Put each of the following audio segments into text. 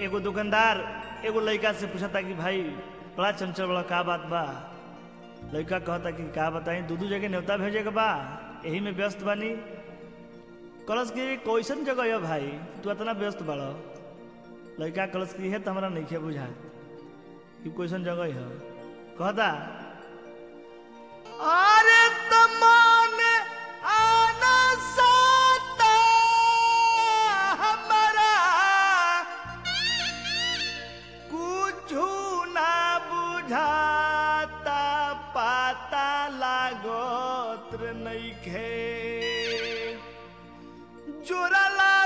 एगो दुकानदार एगो लड़का से पूछता कि भाई बड़ा चंचल बड़ा का बात बा लड़का कहता कि का बताई दू दू जगह न्योता भेजे के बा यही में व्यस्त बानी कलश की कैसन जगह है भाई तू इतना व्यस्त बाड़ लड़का कलश की है तो हमारा नहीं बुझा कि कैसन जगह है कहता अरे तमान आना साता हमारा कुछु ना बुझाता पाता लागोत्र नइखे जोरला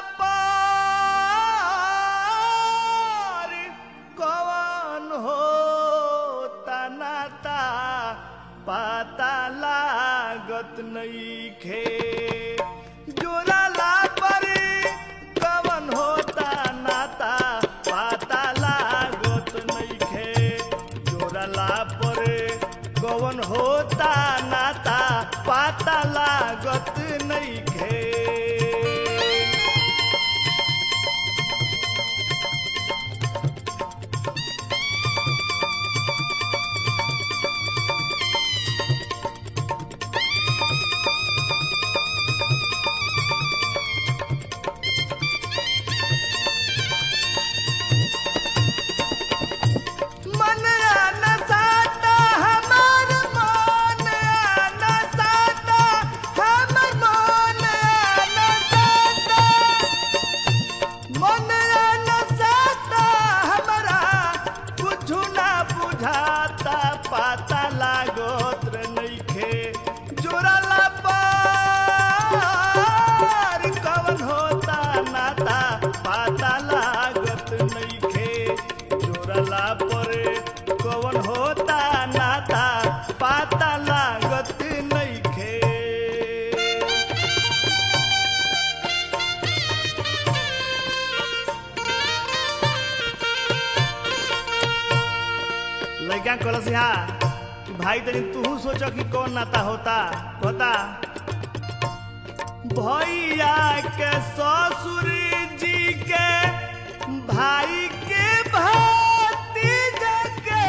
पार कवन हो तनाता पाता लागत नइखे जोरला पर कवन होता नाता पाता लागत नइखे जोरला पर कवन होता नाता पाता लागत नइखे मन आना साता हमार मन आना साता हमर मन आना साता मन आना साता हमारा कुछु ना बुझाता पाता लागोत रे नइखे जोराला पार कवन होता नाता पाता लागत नइखे जोरला परे कवन होता नाता पाता लागत नइखे लड़का कलस हा कि भाई तनी तू सोचो कि कौन नाता होता होता भैया के ससुर जी के भाई के भतीजा के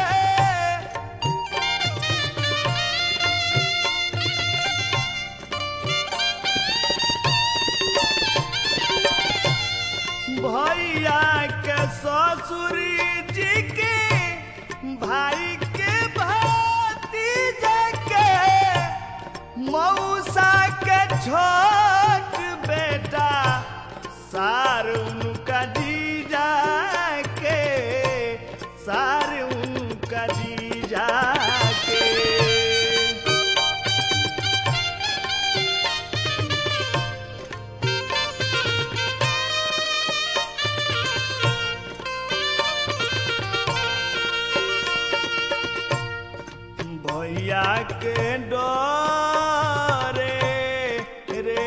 भैया के ससुर जी के भाई के भतीजा के मौसा के छोट बेटा सार उनका जीजा के सार उनका जीजा के भैया के डरे रे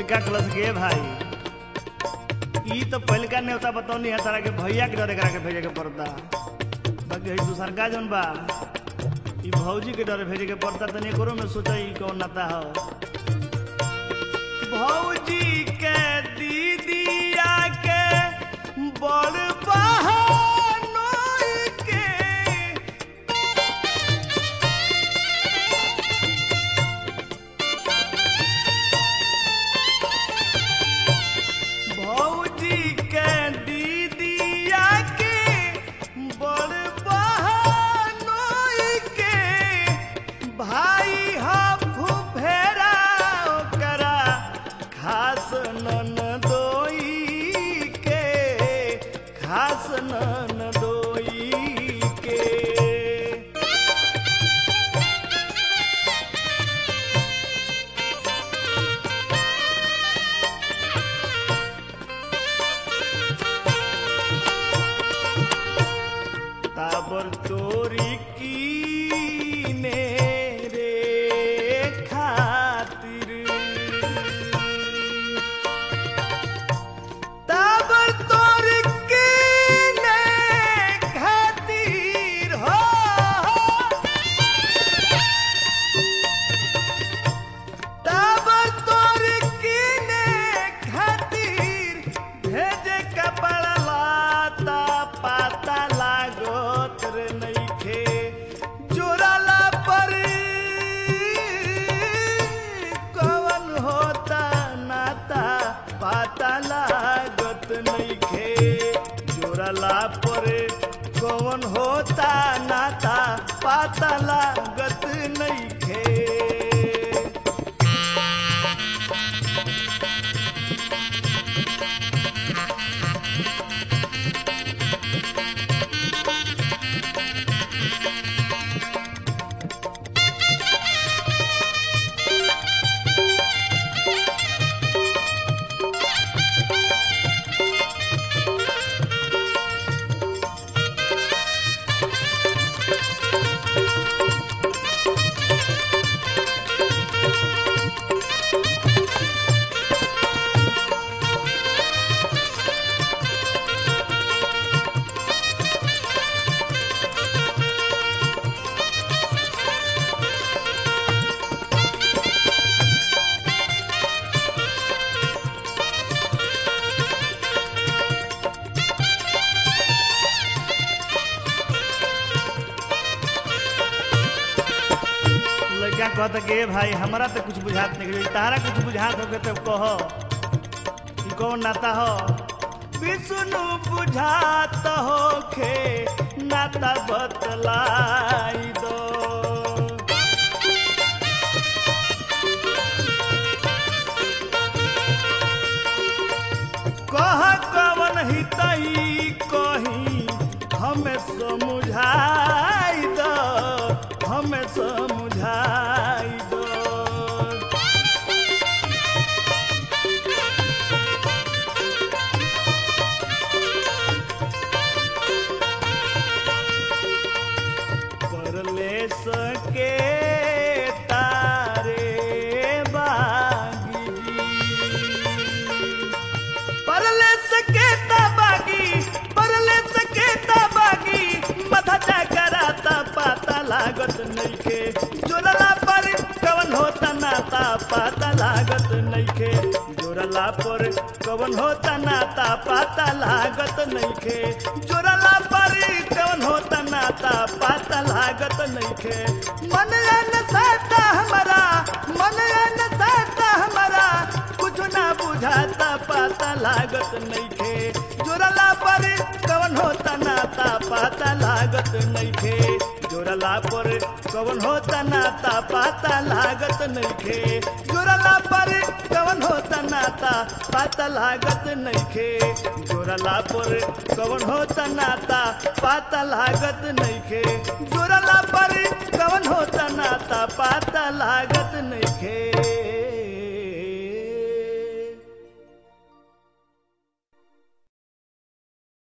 लड़का क्लस गे भाई ई तो पहलका नेवता बतौनी है तारा के भैया के डरे करा के भेजे के पड़ता बाकी है दूसर का जौन बा ई भौजी के डरे भेजे के पड़ता तनी एकरो में सोचा ई कौन नाता हो भौजी के दीदिया के बड़ बहनोई के भौजी के दीदिया के बड़ बहनोई के भाई हम फुफेरा ओकरा खास ननदोई के खास ननदोई के ताबर तोरी की ने रे खातिर ताबर तोरी की ने खातिर हो ताबर तोरी की ने खातिर भेजे कपड़ा लाता पाता लागत रे नइखे जोराला पर कवन होता नाता पाता लागत नइखे जोराला पर कवन होता नाता पाता लागत नइखे लड़का कहता कि "ए भाई हमरा तो कुछ बुझात नहीं गई तारा कुछ बुझात होके तब कह ई कौन नाता हो विष्णु बुझात होखे नाता बतलाई दो कह कवन हितई कही हमें समझाई दो हमें समझाई दो परले सके तारे बागी परले सके बागी परले सके बागी मथा कराता पाता लागत नइखे जोरला पर कवन होता नाता पाता लागत नइखे जोरला पर कवन होता नाता पाता लागत नइखे जोरला पर कवन होता नाता पाता लागत नइखे मन न साता हमारा मन न साता हमारा कुछ ना बुझाता पाता लागत नइखे जोरला पर कवन होता नाता पाता लागत नइखे जोरला पर कवन होता नाता पाता लागत नइखे जोरला पर कवन होता नाता पाता लागत नइखे जोरला पर कवन होता नाता पाता लागत नइखे जोरला पर कवन होता नाता पाता लागत नइखे